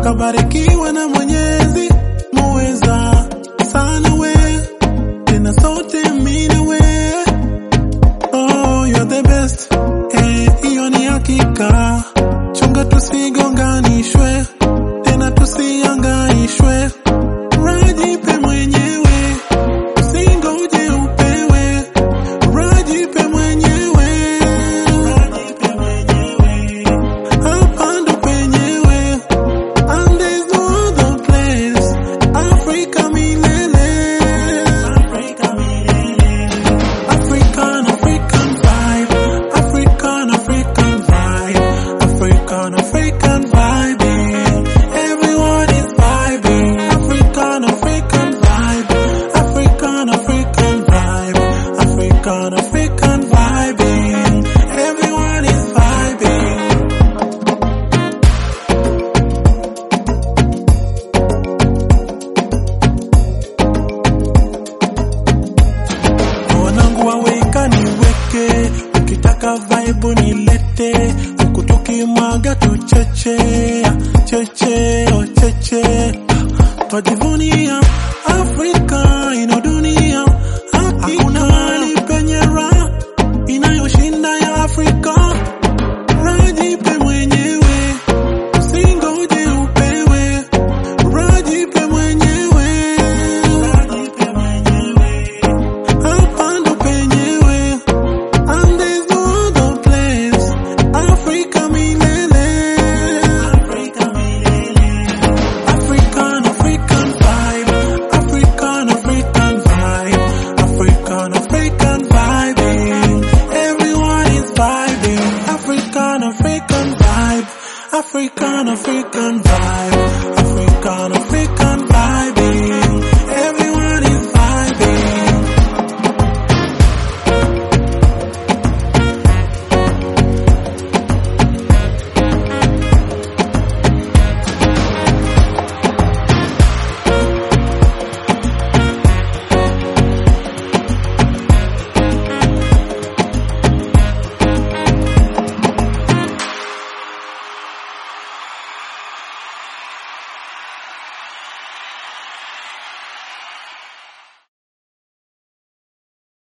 kabarikiwa na Mwenyezi muweza sana we, tena sote mine we. Oh, you're the best. Eh, hiyo ni hakika. Chunga tusigonganishwe, tena tusiangaishwe. Rajipe mwenyewe, usingoje upewe. Rajipe mwenyewe, rajipe mwenyewe. Hapa ndo penyewe, and there's no other place. Afrika milele, Afrika milele. African, African vibe. African, African vibe. African, African vibing. Everyone is vibing. African, African vibe. African, African vibe. African, African vibing. Everyone is vibing. wanangu waweka niweke, ukitaka vibe nilete, huku tukimwaga tucheche, cheche, oh cheche, twajivunia Afrika ino dunia, hakuna mahali penye raha inayoshinda ya Afrika. Rajipe mwenyewe, usingoje upewe, rajipe mwenyewe, rajipe mwenyewe. Hapa ndo penyewe, and there's no other place. Afrika milele, Afrika milele. African, African vibe, African, African vibe, African, African vibing. Everyone is vibing. African, African vibe, African, African vibe, African, African.